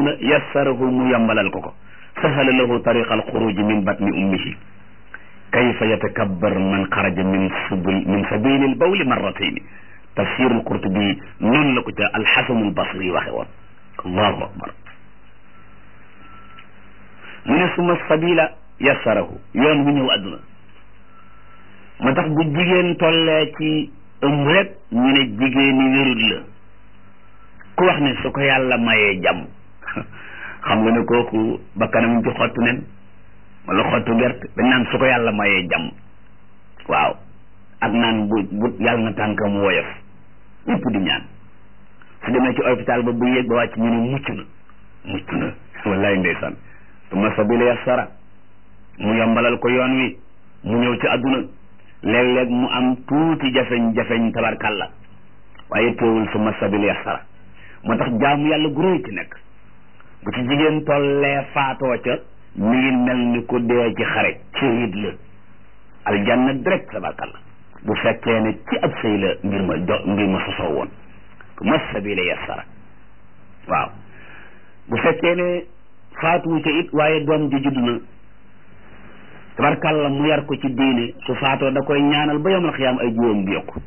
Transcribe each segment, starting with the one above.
la yassarahu mu yombalal ko ko sahala lahu tariqa alxuruji min batni ummihi kayfa yatakabbar man xaraja min subul min sabili albawli marratayni tafsir alqurtubi noonu la ko ca alxasanu albasri waxe woon allahu akbar mu ne suma sabila yassarahu yoon wu ñëw àdduna moo tax bu jigéen tollee ci ëmb rek ñu ne jigéeni wérut la ku wax ne su ko yàlla mayee jàmm xam nga ne kooku bakkanam ci xottu nen wala xottu gerte dañ naan su ko yàlla mayee jàmm waaw ak naan bu bu yàlla na tànkam woyof ñëpp di ñaan su demee ci hôpital ba bu yéeg ba wàcc ñu ne mucc na mucc na wallaay ndeysaan suma sabila yassara mu yombalal ko yoon wi mu ñëw ci àdduna léeg-léeg mu am tuuti jafeñ-jafeñ tabarkalla waaye teewul suma sabila yassara moo tax jaamu yàlla gu réy ci nekk bu ci jigéen tollee faatoo ca mi ngi mel ni ku dee ci xare shahid la aljanna direct tabarkalla bu fekkee ne ci ab sëy la mbir ma jo mbir ma sosoo woon suma sabila yassara waaw bu fekkee ne faatuwu ca it waaye doom ji judd na tabarkalla mu yar ko ci diine su faatoo da koy ñaanal ba yomal xiyaam ay juróom bi yokku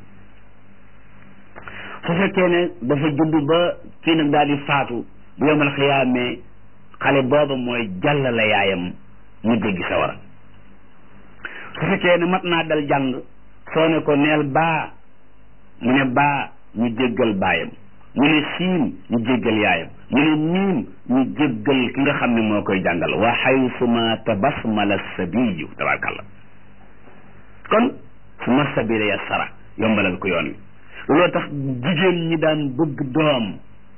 su fekkee ne dafa judd ba kii nag daal di faatu bu yomal xiyaamee xale booba mooy jàllale yaayam mu jéggi sawara su fekkee ne mat naa dal jàng soo ne ko neel baa mu ne baa ñu jéggal baayam mu ne siin ñu jéggal yaayam mu ne miim ñu jéggal ki nga xam ne moo koy jàngal wa xaysuma tabasmala sabiyu tabarkalla kon suma sabila ya sara yombalal ko yoon wi looloo tax jigéen ñi daan bëgg doom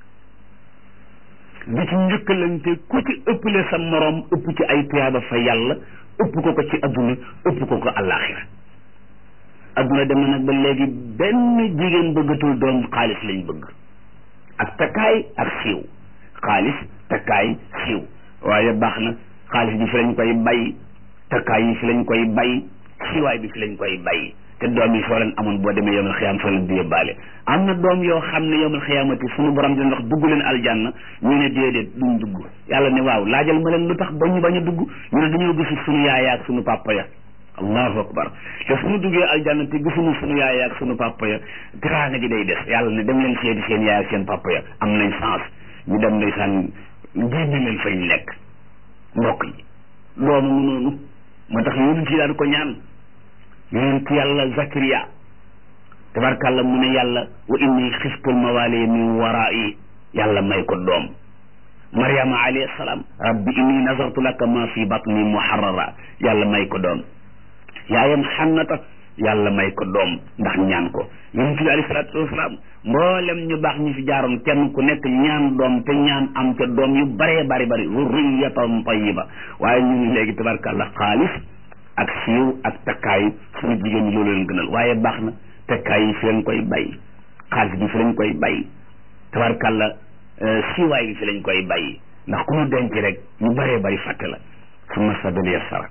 di ci njëkkalante ku ci ëpple sa moroom ëpp ci ay tuyaaba fa yàlla ëpp ko ko ci adduna ëpp ko ko àllaaxira adduna dem na nag ba léegi benn jigéen bëggatul doom xaalis lañ bëgg ak takkaay ak siiw xaalis takkaay siiw waaye baax na xaalis bi fi lañ koy bay takkaay yi fi lañ koy bay siiwaay bi fi lañ koy bay te doom yi soo leen amoon boo demee yomal xiyaam soo leen di yóbbaale am na doom yoo xam ne yomal xiyaamati suñu borom dina wax dugg leen aljanna ñu ne déedéet duñ dugg yàlla ne waaw laajal ma leen lu tax ba ñu bañ a dugg ñu ne dañoo gisul suñu yaay ak suñu papa ya allahu akbar te suñu duggee aljanna te gisuñu suñu yaay ak suñu papa ya teraanga ji day des yàlla ne dem leen seeti seen yaay ak seen papa ya am nañ chance ñu dem ndeysaan génne leen fañ lekk mbokk yi doomu mu noonu moo tax yonent yi daan ko ñaan yonent yàlla Zakariya tabarkàlla mu ne yàlla wa inni xiftul mawali min warai yàlla may ko doom Maryama alayhi salaam rabbi inni nazartu laka ma fi batni muharrara yàlla may ko doom yaayam xannata yàlla may ko doom ndax ñaan ko yonent bi alayhi salaatu wasalaam mboolem ñu baax ñu fi jaaroon kenn ku nekk ñaan doom te ñaan am ca doom yu baree bari bari zurriyatan tayyiba waaye ñu ngi léegi tabarkàlla xaalis ak siiw ak takkaay suñu jigéen ñi loolu leen gënal waaye baax na takkaay yi fi lañ koy bay xaalis bi fi lañ koy bay tabarkàlla siiwaay bi fi lañ koy bay ndax ku ñu denc rek ñu baree bari fàtte la suma sabili yassara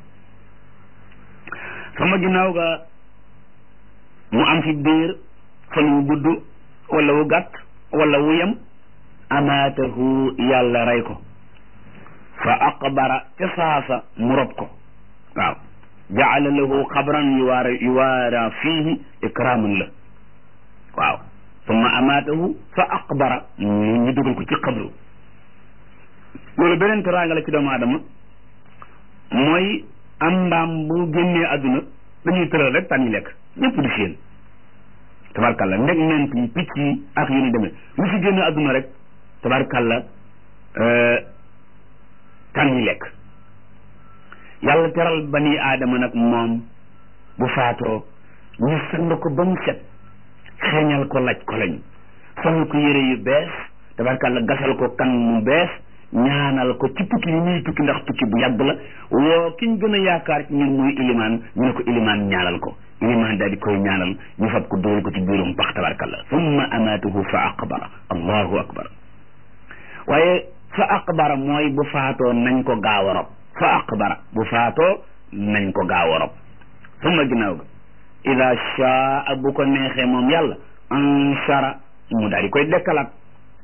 sama ginnaaw ga mu am fi biir fan wu gudd wala wu gàtt wala wu yem amaatahu yàlla rey ko fa aqbara ca saasa mu rob ko waaw jaala lahu xabran yuwaara yuwaara fiihi ikraaman la waaw summa amaatahu fa aqbara ñu dugal ko ci xabru loolu beneen teraanga la ci doomu aadama mooy am mbaam bu génnee àdduna dañuy tëral rek tànn lekk ñëpp di séen tabarkalla ndeg ment yi picc yi ak yu ni demee lu fi génne àdduna rek tabarkalla tànn lekk yàlla teral bani aadama nag moom bu faatoo ñu sang ko ba mu set xeeñal ko laj ko lañ sol ko yére yu bees tabarkalla gasal ko kan mu bees ñaanal ko ci tukki yi muy tukki ndax tukki bu yàgg la woo kiñ gën a yaakaar ci ñun muy ilimaan ñu ne ko ilimaan ñaanal ko ilimaan daal di koy ñaanal ñu fab ko dóor ko ci biirum pax tabarkalla summa amaatuhu fa aqbara allahu akbar waaye fa aqbara mooy bu faatoo nañ ko gaaw a rob fa aqbara bu faatoo nañ ko gaaw a rob summa ginnaaw ga ida shaa bu ko neexee moom yàlla anshara mu daal di koy dekkalaat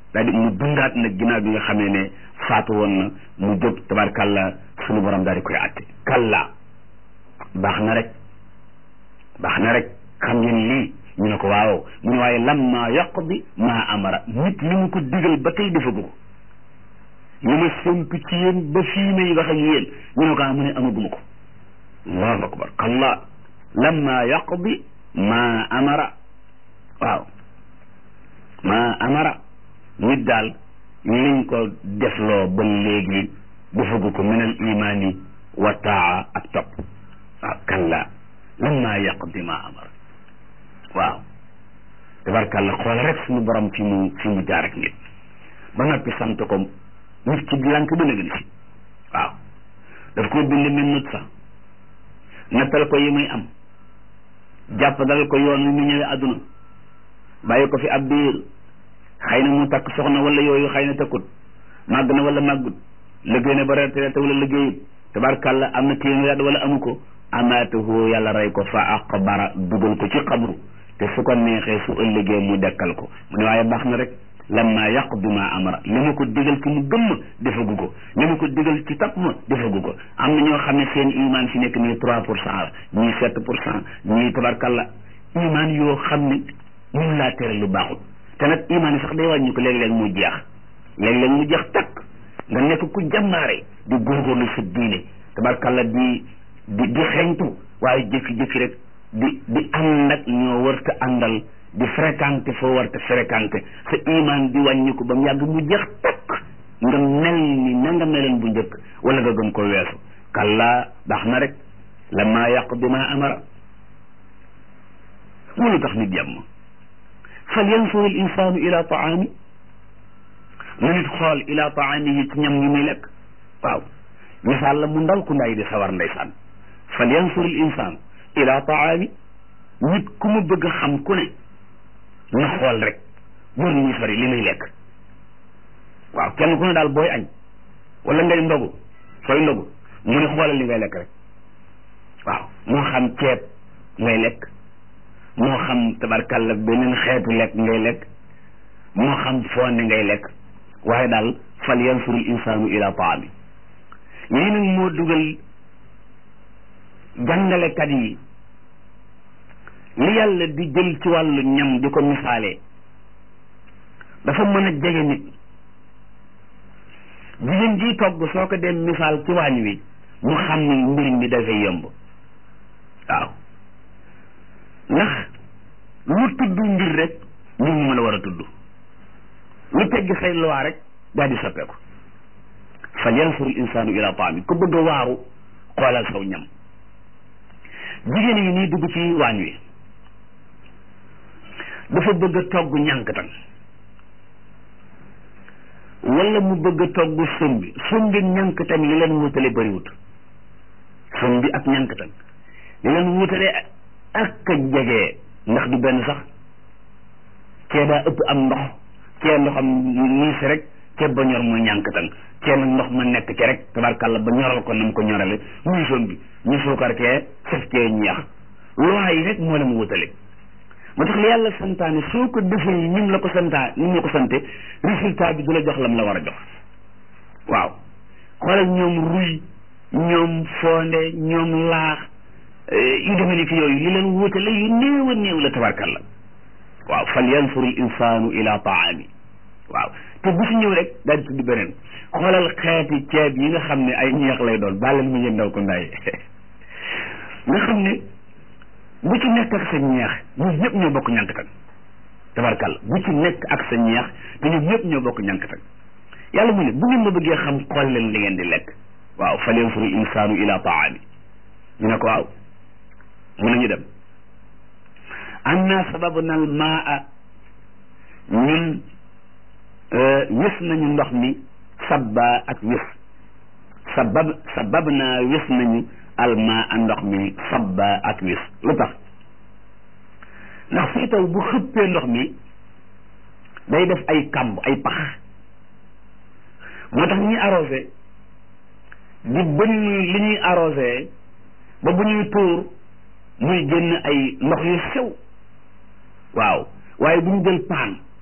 daal di mu dundaat nag ginnaaw bi nga xamee ne faatu woon na mu jóg tabarkàlla sunu borom daal di koy àtte kalla baax na rek baax na rek xam ngeen lii ñu ne ko waaw mu ne waaye lamma yaqdi maa amara nit li mu ko digal ba tey defagu ko li ma séntu ci yéen ba fii may wax ak yéen ñu ne ko ah mu ne amaguma ko allahu akbar kalla lamma yaqdi maa amara waaw maa amara nit daal liñ ko defloo ba léegi defagu ko min al imaani wa taa ak topp waaw kalla lamma yaqdi maa amara waaw tabarkàlla xool rek suñu borom fi mu fi mu jaar ak nit ba noppi sant ko nit ci lànk ba nëgën si waaw daf ko bind min nut sax nattal ko yi muy am jàpp dal ko yoon wi mu ñëwee àdduna bàyyi ko fi ab biir xëy na mu takk soxna wala yooyu xëy na takkut màgg na wala màggut liggéey na ba retraité wala liggéeyut tabarkàlla am na téeméer wala amu ko amaatuhu yàlla rey ko fa aqbara dugal ko ci xabru te su ko neexee su ëllëgee mu dekkal ko mu ne waaye baax na rek lamma yaqdi ma amara li ma ko digal ci mu gëmm defagu ko li ma ko digal ci topp ma defagu ko am na ñoo xam ne seen iman fi nekk nii trois pour cent la ñii sept pour cent ñii tabarkalla iman yoo xam ne mun laa tere lu baaxul te nag iman yi sax day wàññi ko léeg-léeg mu jeex léeg-léeg mu jeex takk nga nekk ku jàmbaare di góorgóorlu sa diine tabarkalla di di di xeeñtu waaye jékki-jékki rek di di ànd ak ñoo warta àndal di fréquenté foo warta fréquenté sa iman di wàññi ko ba mu yàgg mu jeex takk nga mel ni na nga meloon bu njëkk wala nga gën ko weesu kalla baax na rek la maa yàq bi maa amara mu lu tax nit jàmm fal yansur al insanu ila taami na nit xool ila taamihi ci ñam yi muy lekk waaw misaal la mu ndaw ku nday di sawar ndeysaan fal yansur al insanu ila taami nit ku mu bëgg a xam ku ne na xool rek bur muy sori li muy lekk waaw kenn ku ne daal booy añ wala ngay ndogu sooy ndogu mu ne xoolal li ngay lekk rek waaw moo xam ceeb ngay lekk moo xam tabarkalla beneen xeetu lekk ngay lekk moo xam fonde ngay lekk waaye daal fal yansurul insaanu ila taami lii nag moo dugal jàngalekat yi li yàlla di jël ci wàllu ñam di ko misaalee dafa mën a jege nit jigéen ji togg soo ko dem misaal ci waañ wi mu xam ni mbir mi dafay yomb waaw ndax lu tudd mbir rek mbir mu mën a war a tudd lu tegg say loi rek daal di soppeeku fal yansuru insaanu ila taami ku bëgg a waaru xoolal saw ñam jigéen yi nii dugg ci waañ wi dafa bëgg a togg ñànkatan wala mu bëgg a togg sombi sombi ñànkatan li leen wutale bëriwut sombi ak ñànkatan li leen wutale ak a jege ndax du benn sax cee daa ëpp am ndox cee ndoxam niis rek ceeb ba ñor muy ñànkatan cee nag ndox ma nekk ci rek tabarkàlla ba ñoral ko nam ko ñorale muy sombi ñu suukar cee saf cee ñeex loi yi rek moo leen wutale moo tax li yàlla santaane soo ko defee ni mu la ko santaa ni mu la ko sante résultat bi du la jox lam la war a jox waaw xoolal ñoom ruy ñoom fonde ñoom laax yu demee ni ki yooyu li leen wutale yu néew a néew la tabarkalla waaw fal yansur al insanu ila taami waaw te bu si ñëw rek daal di tudd beneen xoolal xeeti ceeb yi nga xam ne ay ñeex lay doon bàllal mu yëndaw ko ndaay nga xam ne bu ci nekk ak sa ñeex ñun ñëpp ñoo bokk ñànkatan tabarkalla bu ci nekk ak sa ñeex te ñun ñëpp ñoo bokk ñànkatan yàlla mu ne bu ngeen ma bëggee xam xool leen li ngeen di lekk waaw fal yansuru insaanu ila taami ñu ne ko waaw mun nañu dem anna sababna al maa ñun wis nañu ndox mi sabba ak wis sabab sabab naa wis nañu alma a ndox mi sabba ak wis lu tax ndax fii taw bu xëppee ndox mi day def ay kamb ay pax moo tax ñuy arrosé di bënn li ñuy arrosé ba bu ñuy tuur muy génn ay ndox yu sew waaw waaye bu ñu jël paan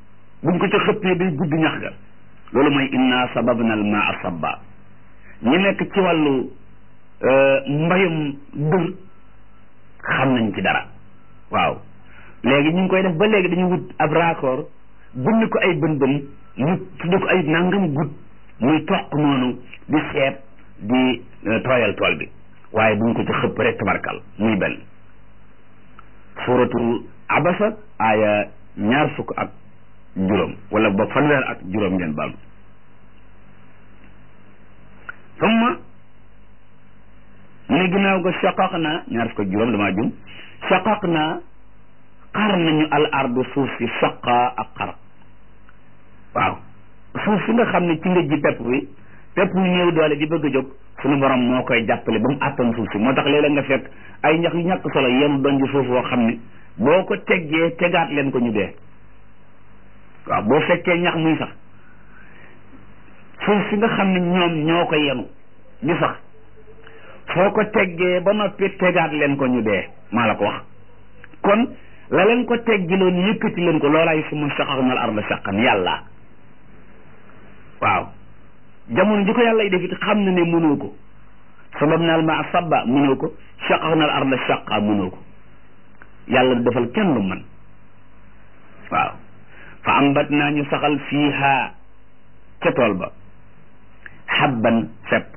buñ ko ca xëppee day gudd ñax ga loolu mooy inna sababna al maa sabba ñi nekk ci wàllu mbayum dër xam nañ ci dara waaw léegi ñu ngi koy def ba léegi dañu wut ab raccord bënn ko ay bën bën ñu tudd ko ay nangam gudd muy toq noonu di seet di tooyal tool bi waaye buñ ko ci xëpp rek tabarkal muy benn suratu abasa aaya ñaar fukk ak juróom wala boog fanweer ak juróom ngeen baal summa mu ne ginnaaw ga shaqaq naa ñaar fukk ak juróom damaa jum shaqaq naa xar nañu al ardu suuf si saqa ak xar waaw suuf si nga xam ne ci nga ji pepp bi pepp yu néew doole di bëgg a jóg suñu borom moo koy jàppale ba mu àttan suuf si moo tax léeg-léeg nga fekk ay ñax yu ñàkk solo yenu doon ji suuf woo xam ne boo ko teggee tegaat leen ko ñu dee waaw boo fekkee ñax muy sax suuf si nga xam ne ñoom ñoo ko yenu di sax soo ko teggee ba noppi tegaat leen ko ñu dee maa la ko wax kon la leen ko teggiloon yëkkati leen ko loolaay su ma saxaxna al arda saqan yàlla waaw jamono ji ko yàlla yi def it xam na ne mënoo ko sabab naal ma sabba mënoo ko saxaxna al arda saqa mënoo ko yàlla du defal kenn lu man waaw fa ambat naa ñu saxal fiiha ca tool ba xabban fepp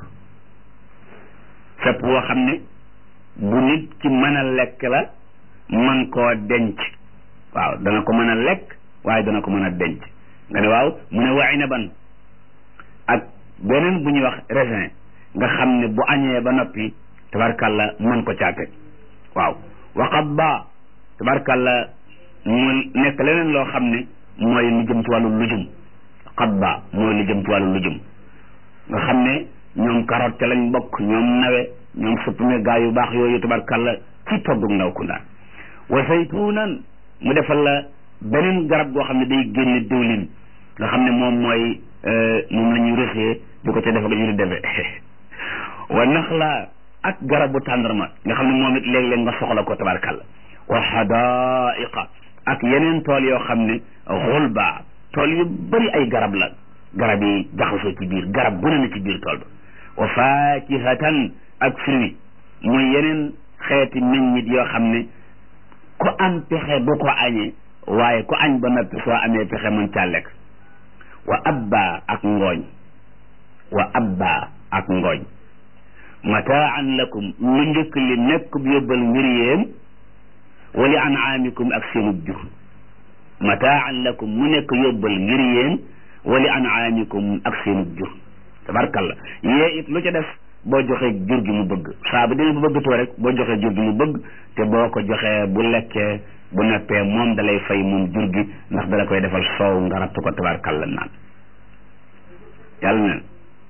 fepp woo xam ne bu nit ki mën a lekk la man koo denc waaw dana ko mën a lekk waaye dana ko mën a denc nga ne waaw mu ne wa inaban ak beneen bu ñuy wax raisin nga xam ne bu añee ba noppi tabarkalla mën ko caate waaw waxat ba tabarkalla mu nekk leneen loo xam ne mooy lu jëm ci wàllu lujum xatba mooy lu jëm ci wàllu lujum nga xam ne ñoom carotte ca lañ bokk ñoom nawe ñoom suppume gaa yu baax yooyu tabarkalla ci toggug ndaw kunda wa saytuunan mu defal la beneen garab goo xam ne day génne diwlin nga xam ne moom mooy moom la ñuy rësee di ko ca defe ko ñu di defe wa naxla ak garabu tàndarma nga xam ne moom it léeg-léeg nga soxla ko tabarkalla wa xadaiqa ak yeneen tool yoo xam ne xulba tool yu bëri ay garab la garab yi jaxasoo ci biir garab bu ne na ci biir tool ba wa fakihatan ak fruit muy yeneen xeeti meññit yoo xam ne ku am pexe du ko añee waaye ku añ ba noppi soo amee pexe mën caa lekk wa abba ak ngooñ wa abba ak ngooñ mataan lakum lu njëkk li nekk bu yóbbal ngir yéen wali anaamikum ak seenub jur mataan lakum mu nekk yóbbal ngir yéen wali anaamikum ak seenub jur tabarkalla yee it lu ca def boo joxee jur gi mu bëgg saa bu demee bu bëggatoo rek boo joxee jur gi mu bëgg te boo ko joxee bu lekkee bu neppee moom dalay fay moom jur gi ndax dala koy defal soow nga rattu ko tabarkalla naan yàlla ne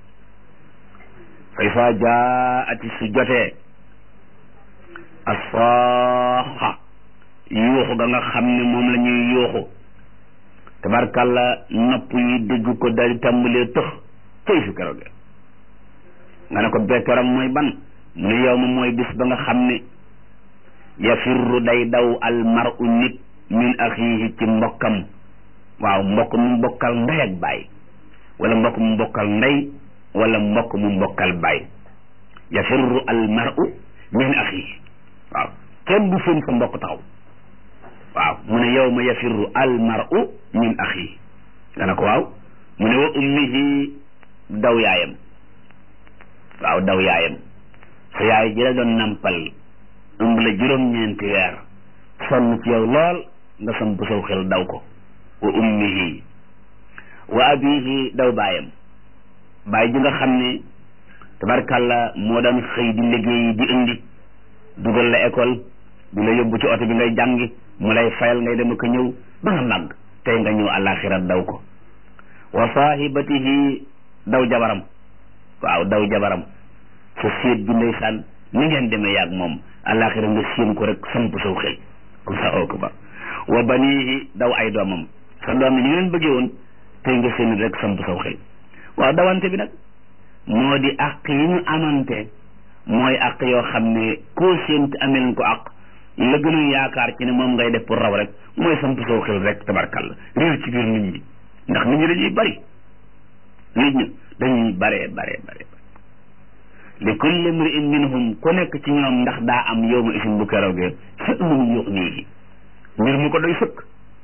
fa isa jaati su jotee asaaxa yuuxu ga nga xam ne moom la ñuy yuuxu tabarkalla nopp yi dégg ko dal di tàmbalee tëx cëy su keroog nga ne ko bee keroog mooy ban mu ne yow ma mooy bis ba nga xam ne yafirru day daw al mar'u nit min axiihi ci mbokkam waaw mbokk mu mbokkal ndey ak baay wala mbokk mu mbokkal ndey wala mbokk mu mbokkal baay yafirru al mar'u min axiihi waaw kenn du seen sa mbokk taxaw waaw mu ne yow ma yafirru al mar'u min axiihi nga ne ko waaw mu ne wa ummihi daw yaayam waaw daw yaayam sa yaay ji la doon nampal ëmb la juróom-ñeenti weer sonn ci yow lool nga samp saw xel daw ko wa ummihi wa abihi daw baayam baay ji nga xam ne tabarkàlla moo daan xëy di liggéeyi di indi dugal la école di la yóbbu ci oto bi ngay jàngi mu lay fayal ngay dem ak ñëw ba nga màgg tey nga ñëw àllaaxira daw ko wa saahibatihi daw jabaram waaw daw jabaram sa séet bi ndeysaan ni ngeen demee yaag moom àllaaxira nga séen ko rek samp saw xel allahu akbar wa banihi daw ay doomam sa doom yi ni ngeen bëggee woon tey nga séen rek samp saw xel waaw dawante bi nag moo di àq yi ñu amante mooy àq yoo xam ne koo séent amel ko àq la gën a yaakaar ci ne moom ngay def pour raw rek mooy samp soo xel rek tabarkalla réer ci biir nit ñi ndax nit ñi dañuy bari nit ñi dañuy baree baree baree li kulli imri'in minhum ku nekk ci ñoom ndax daa am yow ma isim bu keroogee sha'nun yughnihi mbir mu ko doy sëkk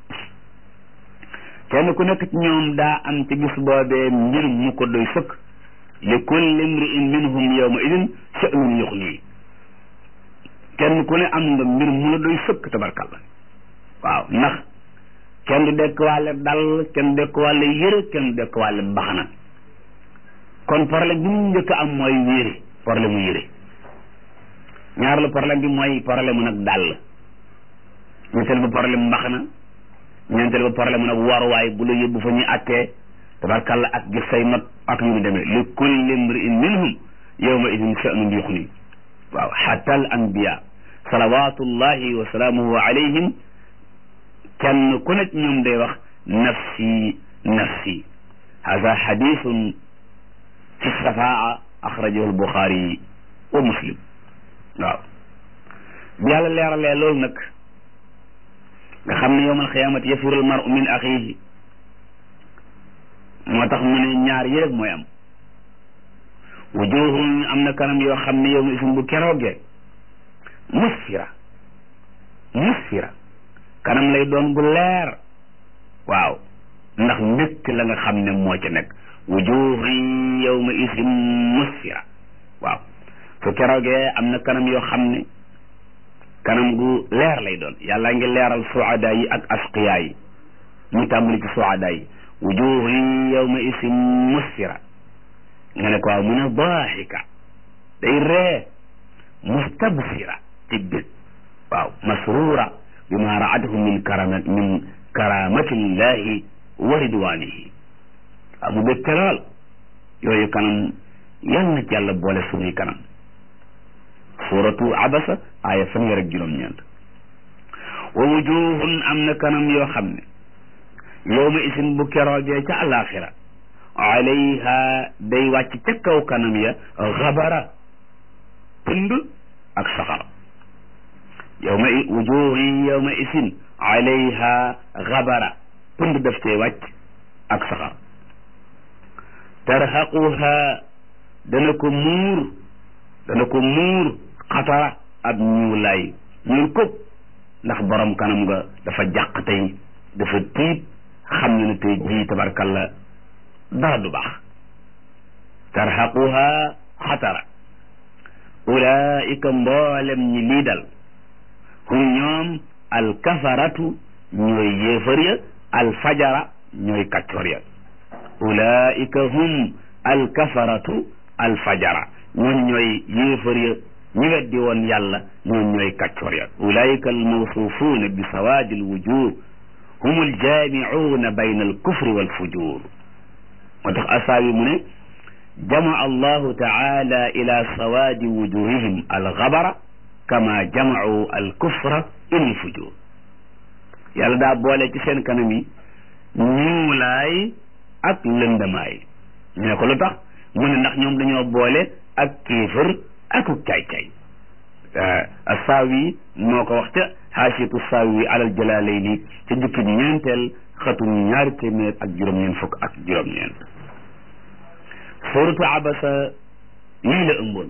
kenn ku nekk ci ñoom daa am ci bis boobee mbir mu ko doy sëkk li kulli imri'in minhum yawma idin sha'nun yughnihi kenn ku ne am nga mbir mu la doy sëkk tabarkalla waaw ndax kenn du dekk wàlle dal kenn du dekk wàlle yëre kenn du dekk wàlle baxana kon problème bi mu njëkk am mooy yére problème mu yére ñaar la problème bi mooy problème mu nag dàll ñetteel ba problème mbaxana ñeenteel ba problème mu nag waruwaay bu la yóbbu fa ñuy attee tabarkalla ak gis say not ak yu mu demee li kulli imri'in minhum yawma idin sha'nun yughni waaw hatta al anbiya salawatullahi wa salaamuhu alayhim kenn ku nekk ñoom day wax nafsi nafsi hada hadithun fi safaa axrajahu albuxaari wa muslim waaw bi yàlla leeralee loolu nag nga xam ne yowmal xiyaamati yafirul maru min axiihi moo tax mu ne ñaar yi rek mooy am wujuhun am na kanam yoo xam ne yow ma isim bu keroogee musfira musfira kanam lay doon gu leer waaw ndax mbégte la nga xam ne moo ca nekk wujuhun yawma isim musfira waaw su keroogee am na kanam yoo xam ne kanam gu leer lay doon yàlla ngi leeral suada yi ak asqiya yi mu tàmbali ci suada yi wujuhun yawma isim musfira nga ne ko waaw mu ne daaxika day ree mustabsira ci bég waaw masrura bima raadahu min karama min karamatillahi wa ridwanihi waaw mu bég te lool yooyu kanam yal na ci yàlla boole suñuy kanam suratu abasa aaya fanweer ak juróom-ñeent wa wujuhun am na kanam yoo xam ne yowma isin bu keroogee ca alaxira alayha day wàcc ca kaw kanam ya xabara pënd ak saxar yowma wujuhin yowma isin alayha xabara pënd daf cee wàcc ak saxar tarhaquha dana ko muur dana ko muur xatara ab ñuulaay ñuul kub ndax borom kanam nga dafa jàq tey dafa tiit xam ne ne tey jii tabarkalla dara du baax tarhaquha xatara ulaika mboolem ñi lii dal hum ñoom alkafaratu ñooy yéefar ya alfajara ñooy kaccoor ya ulaika hum alkafaratu alfajara ñooñ ñooy yéefar ya ñi weddi woon yàlla ñooñ ñooy kaccoor ya ulaika almawsufuuna bi sawaadi alwujuh hum aljaamicuuna bayna alkufri walfujur moo tax asaawi mu ne jamaa allahu taala ila sawaadi wujuhihim alxabara kama jamacuu alkufra ila alfujur yàlla daa boole ci seen kanam yi ñuulaay ak lëndamaay ñu ne ko lu tax mu ne ndax ñoom dañoo boole ak kéefër akuk caay-caay asaawi moo ko wax ca xaasiyatu saawi alal jalaalayni ca jukki ñeenteel xatum ñaari téeméer ak juróom-ñeent fukk ak juróom-ñeent suuratu abasa lii la ëmboon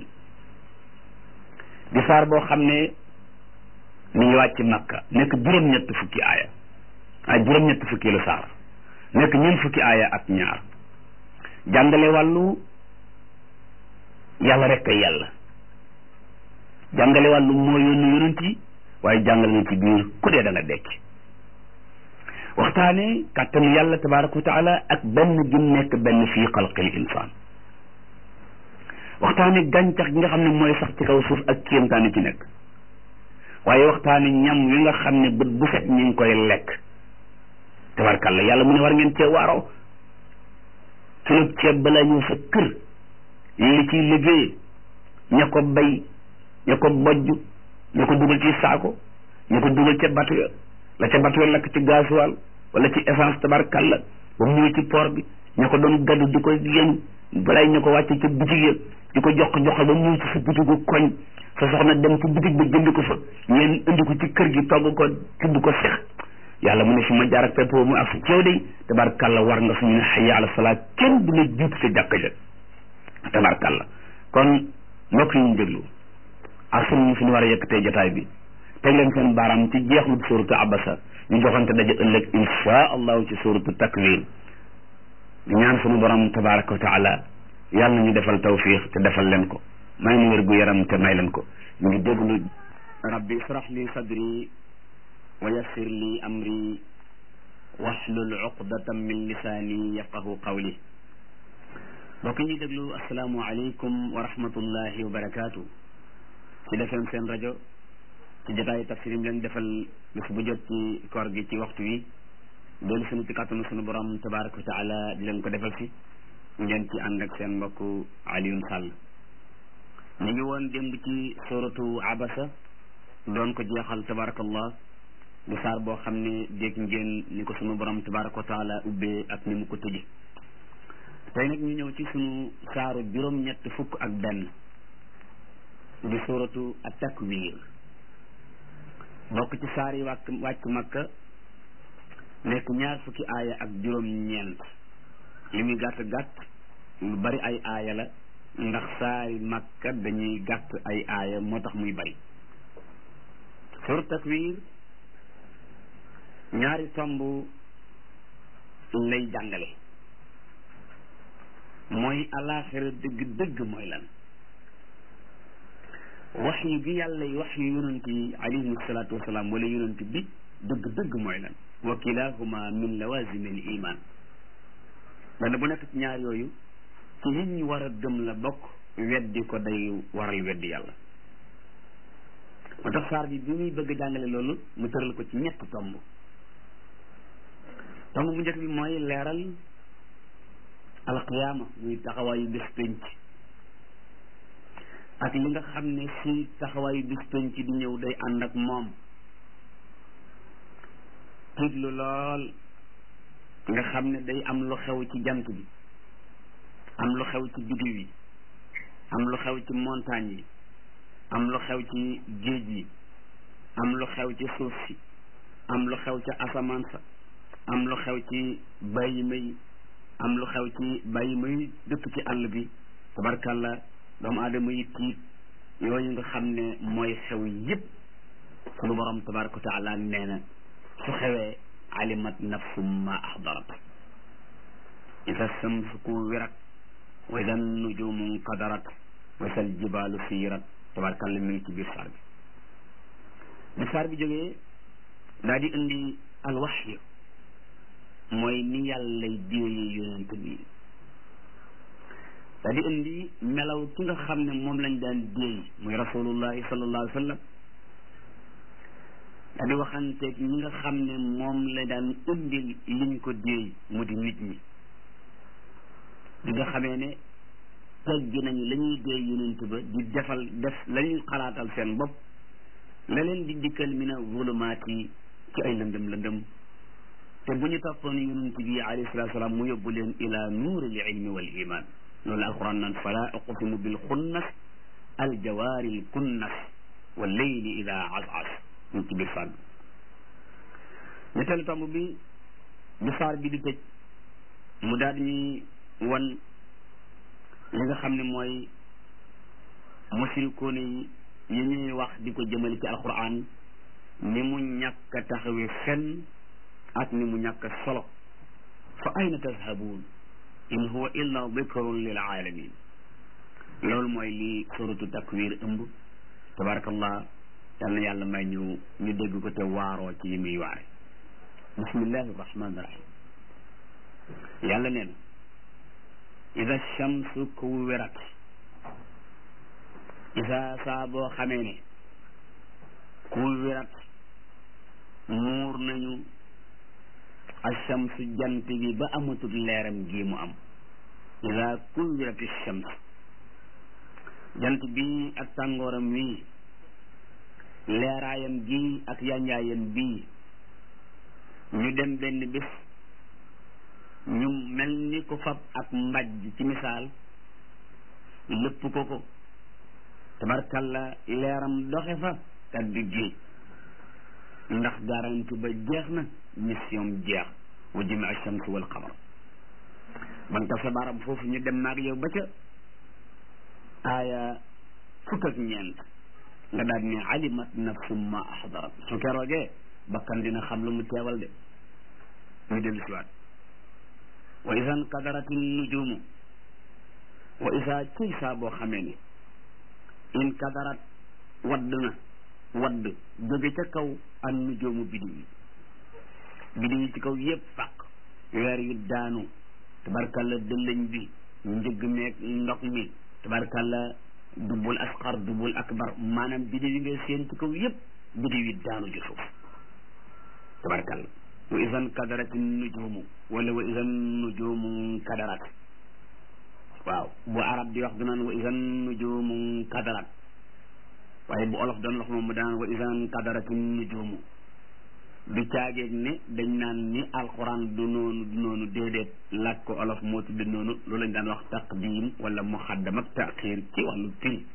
di saar boo xam ne mi ngi wàcc makka nekk juróom-ñett fukki aaya ay juróom-ñett fukki lu saar nekk ñeent fukki aaya ak ñaar jàngale wàllu yàlla rek ay yàlla jàngale wàllu moo yónni yonent yi waaye jàngale na ci biir ku dee da nga dekk waxtaane kàttanu yàlla tabaraka wa taala ak benn gi nekk benn fii xalqil insaan waxtaane gàncax gi nga xam ne mooy sax ci kaw suuf ak kéemtaani ci nekk waaye waxtaane ñam wi nga xam ne bët bu set ñu ngi koy lekk tabarkalla yàlla mu ne war ngeen cee waaroo kilo ceeb balaa ñëw sa kër li ciy liggéey ña ko bay ña ko bojj ña ko dugal ci saako ña ko dugal ca bato ya la ca bato ya lakk ci gasoil wala ci essence tabarkalla ba mu ñëw ci port bi ña ko doon gaddu di ko yéen balay ña ko wàcce ca bitig ya di ko jox jox ba mu ci sa bitigu koñ sa soxna dem ci bitig ba jënd ko fa ngeen indi ko ci kër gi togg ko tibb ko sex yàlla mu ne fi ma jaar ak pepp mu ak ci yow de tabarkàlla war nga suñu ne hayya ala salaat kenn du la jiitu sa jàkka ja tabarkàlla kon mbokk yi ñu déglu ak suñu fi ñu war a yëkkatee jotaay bi teg leen seen baaraam ci jeexlu suuratu abasa ñu joxante daje ëllëg insha allahu ci suuratu takwir di ñaan suñu borom tabaraka wa taala yàlla ñu defal tawfiq te defal leen ko may nu wér gu yaram te may leen ko ñu ngi déglu rabbi israh li sadri wa yassir li amri wahlul uqdatan min lisaani yafqahu qawli mbokk ñuy déglu asalaamu aleykum wa rahmatullahi wa barakaatu ci defeen seen rajo ci jotaayu tafsir yi leen defal bés bu jot ci koor gi ci waxtu wi dellu sunu ci kàttanu sunu borom tabaraka wa taala di leen ko defal si ngeen ci ànd ak seen mbokk Alioune Sall ñu ngi woon démb ci suratu abasa doon ko jeexal tabarakallah di saar boo xam ne dégg ngeen ni ko sunu borom tabaraka wa taala ubbee ak ni mu ko tëje tey nag ñu ñëw ci sunu saaru juróom-ñett fukk ak benn di suratu at-takwir bokk ci saar yi wàcc wàcc makka nekk ñaar fukki aaya ak juróom-ñeent li muy gàtt gàtt lu bari ay aaya la ndax saari makka dañuy gàtt ay aaya moo tax muy bari suratu takwir ñaari tomb lay jàngale mooy alaaxira dëgg dëgg mooy lan wax yu gi yàlla yi wax yu yonent yi alayhim salaatu wasalaam wala yonent bi dëgg dëgg mooy lan wa kilahuma min lawazimi l iman benn bu nekk ci ñaar yooyu ci nit ñi war a gëm la bokk weddi ko day waral weddi yàlla moo tax saar bi bi muy bëgg jàngale loolu mu tëral ko ci ñett tomb tomb bu njëkk bi mooy leeral alqiyaama muy taxawaayu bés penc ak li nga xam ne si taxawaayu bés penc di ñëw day ànd ak moom tiitlu lool nga xam ne day am lu xew ci jant bi am lu xew ci biddiw yi am lu xew ci montagne yi am lu xew ci géej yi am lu xew ci suuf si am lu xew ci asamaan sa am lu xew ci bàyyi may am lu xew ci bàyyi may dëkk ci àll bi tabarkàlla doomu aadama yi tiit yooyu nga xam ne mooy xew yépp sunu borom tabaraka wa taala nee na su xewee alimat nafsum ma ahdarat ida samsu kuwirat wa ida nujumu nqadarat wa sal jibaalu siirat tabarkàlla mi ngi ci biir saar bi bi saar bi jógee daa di indi alwaxyu mooy ni yàllay déeyee yonent bi daa di indi melaw ki nga xam ne moom lañ daan déey muy rasulullahi sallallahu alayhi wa sallam daa di waxanteeg ñi nga xam ne moom la daan indi liñ ko déey mu di nit ñi di nga xamee ne teggi nañu la ñuy déey yonent ba di defal def la ñuy xalaatal seen bopp la leen di dikkal mi na zulumaat yi ci ay lëndëm lëndëm te bu ñu toppoon yonent bi alayhi salatu salaam mu yóbbu leen ila nuuri l ilmi wal iman loolu alquran naan fala uqsimu bil xunnas al jawaari l kunnas wa leyli ida asas ñu ci biir saar bi ñetteelu tomb bi bi saar bi di tëj mu daal ñuy wan li nga xam ne mooy musrikoone yi yi ñuy wax di ko jëmale ci alquran ni mu ñàkk a taxawee fenn ak ni mu ñàkk solo fa ayna tazhabuun in huwa illa dikrun lil alamin loolu mooy lii suratu takwir ëmb tabarakallah yal na yàlla may ñu ñu dégg ko te waaroo ci yi muy waare bismillahi rahmani rahim yàlla nee na ida shamsu kuwirat isa saa boo xamee ne kuwirat muur nañu alchamsu jant bi ba amatul leeram gi mu am ida kuwirat alchams jant bi ak tàngooram wii leeraayam gi ak yanjaayam bii ñu dem benn bés ñu mel ni ko fab ak mbajj ci misaal lépp ko ko tabarkalla leeram doxe fa kaddu géej ndax garanti ba jeex na mission jeex wa jami shams wal qamar man ka sa baram foofu ñu dem naag yow ba ca aaya fukk ak ñeent nga daal ne alimat nafsum ma ahdarat su keroogee bakkan dina xam lu mu teewal de ñu dellu si waat wa isan qadarati nujumu wa isa ciy saa boo xamee ne in kadarat wadd na wadd jóge ca kaw an nujumu bidiw yi bidiw yi ci kaw yépp fàq weer yu daanu tabarkalla dëllëñ bi njëgg meeg ndox mi tabarkalla dubul asqar dubul akbar maanaam bidiw yi ngay seen ci kaw yépp bidiw yi daanu ci suuf tabarkalla wa isan kadarat nujumu wala wa isan nujumu kadarat waaw bu arab di wax du naan wa isan nujumu kadarat waaye bu olof doon wax moom mu daan wa isan kadarat nujumu du caageeg ne dañ naan ni alquran du noonu du noonu déedéet laaj ko olof moo tudd noonu loolu lañ daan wax taqdim wala muxaddam ak taxir ci wàllu firi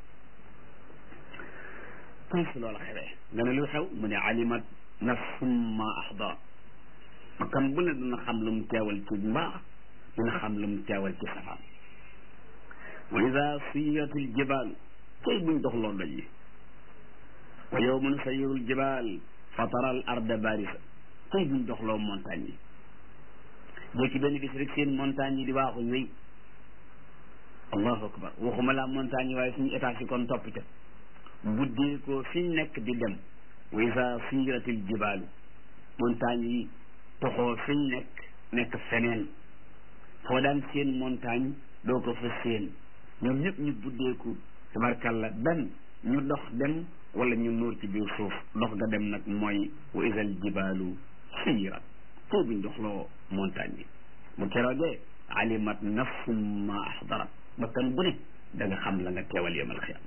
tey su loola xewee nga ne lu xew mu ne alimat nafsum ma ahdarat bakkan bu ne dina xam lu mu teewal ci mbaax dina xam lu mu teewal ci safaan wa ida siyatil jibaalu tey buñ doxloo doj yi wa yowmun sayirul jibaal fataral arda barisa tey buñ doxloo montagne yi jékki benn bis rek seen montagne yi di waaxu wéy allahu akbar waxuma la montagne yi waaye suñu état si kon topp ca buddee ko fiñ nekk di dem wa isa siratil jibaalu montagne yi toxoo fiñ nekk nekk feneen foo daan seen montagne doo ko fa seen ñoom ñëpp ñu buddeeku tabarkalla benn ñu dox dem wala ñu nuur ci biir suuf dox ga dem nag mooy wa isal jibaalu siyirat foo buñ doxloo montagne yi bu keroogee alimat nafsum ma ahdarat bakkan bu ne da nga xam la nga teewal yawmal xiyaam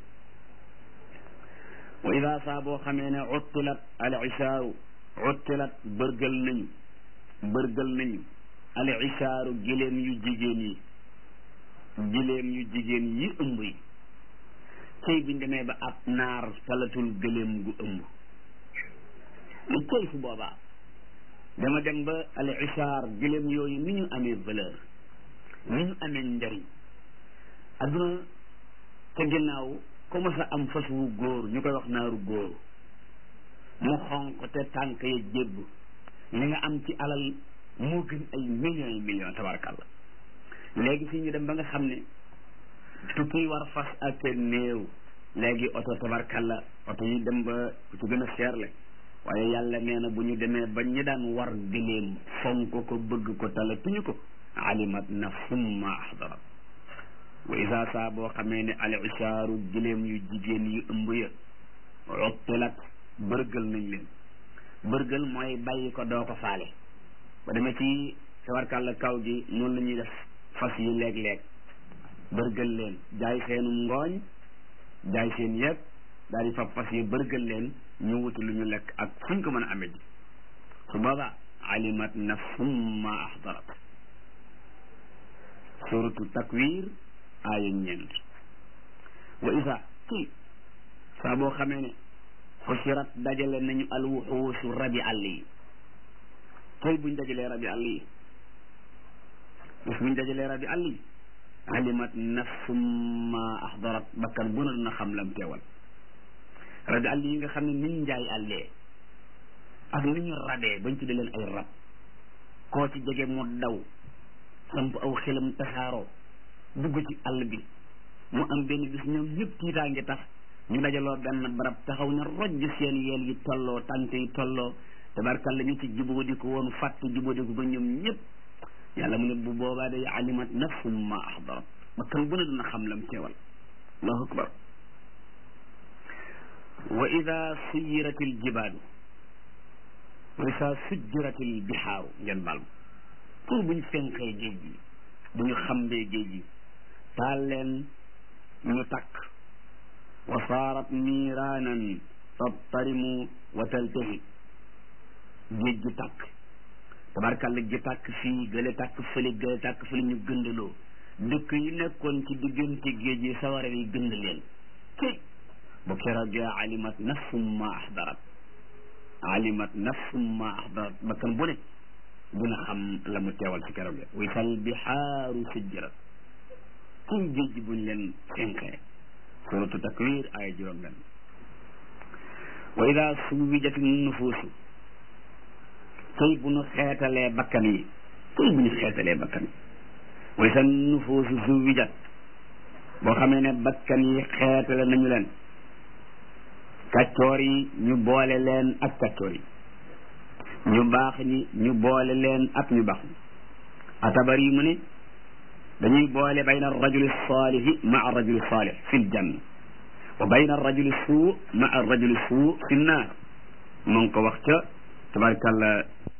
wa ida saa boo xamee ne uttilat al ishaaru uttilat bërgal nañu bërgal nañu al ishaaru gileem yu jigéen yi gileem yu jigéen yi ëmb yi cey biñ demee ba ab naar talatul gëléem gu ëmb lu cey su boobaa dama dem ba al ishaar gileem yooyu ni ñu amee valeur ni ñu amee njariñ adduna ca ginnaaw comme sa am fas wu góor ñu koy wax naaru góor mu xonq te tànk ya jébb li nga am ci alal moo gën ay millions yi millions tabarakallah léegi fii ñu dem ba nga xam ne tukki war fas ak néew léegi oto tabarkalla oto yi dem ba ci gën a seerle waaye yàlla nee na bu ñu demee ba ñi daan war gëléem fonk ko bëgg ko tala tuñu ko alimat nafsum ma ahdarat wa isa saa boo xamee ne al ishaaru gëléem yu jigéen yu ëmb ya uttilat bërgal nañ leen bërgal mooy bàyyi ko doo ko faale ba demee ci tabarkalla kaw gi noonu la ñuy def fas yi léeg-léeg bërgal leen jaay seenu ngooñ jaay seen yëpp daal di fab fas yi bërgal leen ñu wuti lu ñu lekk ak fuñ ko mën a amee ji su boobaa alimat nafsum ma ahdarat suratu takwir aaya ñeent wa isa ci saa boo xamee ne xusirat dajale nañu alwuxuusu rabi àll yi tey buñ dajalee rabi àll yi bis buñ dajalee rabi àll yi alimat nafsum ma ahdarat bakkan bu na dina xam lam teewal rabi àll yi nga xam ne niñ njaay àllee ak ni ñu rabee bañ tudde leen ay rab koo ci jege mu daw samp aw xelam tasaaroo dugg ci àll bi mu am benn bis ñoom ñëpp tiitaa ngi tax ñu dajaloo benn barab taxaw na rojj seen yeel yi tolloo tànk yi tolloo tabarkalla ñu ci jubóodi ko woon fàtte jubóodi ko ba ñoom ñëpp yàlla mu ne bu boobaa day alimat nafsum ma ahdarat ba kan bu ne dina xam lam teewal allahu akbar wa ida suyiratil jibaalu wa ida sujjiratil bihaaru ngeen baal ma pour buñ fenqee géej gi bu ñu xambee géej gi taal leen ñu takk wa saarat niiraanan tattarimu wa taltahi géej gi takk tabarkàlla gi tàkk fii gële tàkk fële gële tàkk fële ñu gëndaloo dëkk yi nekkoon ci diggante géej yi sawara yi gënd leen ci bu keroogee alimat nafsum ma ahdarat alimat nafsum ma ahdarat bakkan bu ne dina xam la mu teewal ci keroogee wisal bihaaru sujjirat ci géej buñ leen fenkee suratu takwir ay juróom benn wa ida suwijat nufuusu tey bu ñu xeetalee bakkan yi tey bu ñu xeetalee bakkan yi way sa nufuusu suwijat boo xamee ne bakkan yi xeetale nañu leen kaccoor yi ñu boole leen ak kaccoor yi ñu baax ñi ñu boole leen ak ñu baax ñi atabar yi mu ne dañuy boole bayna arrajuli salihi maa arrajuli salih fi ljanna wa bayna arrajuli suu maa arrajuli suu fi nnaar mu ngi ko wax ca tabarkàlla